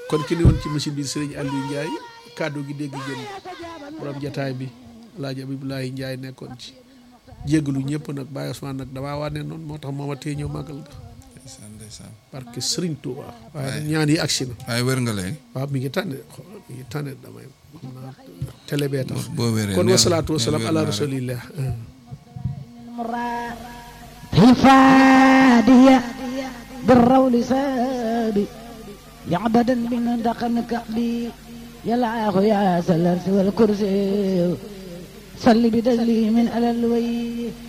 kon ki ne woon ci machine bi sëriñ Aliou Ndiaye kàddu gi dégg jëm borom jataay bi Alaaji Abibulaay Ndiaye nekkoon ci jéggalu ñëpp nag Baye Ousmane nag damaa wane noonu moo tax mooma tee ñëw màggal ga ndeysaan ndeysaan parce que Sëriñ Tuuba waaye ñaan yi agsi na waaye wér nga lay waaw mi ngi tànne xool mi ngi tànne damay xam naa télé bee tax boo wéree kon neel- wasalaatu wasalaam neel ala wér naa rek. rasulillah الفادية بالرول سابي يعبدا من دقن كعبي يلعاه يا سلرس والكرسي صل بدلي من على الوي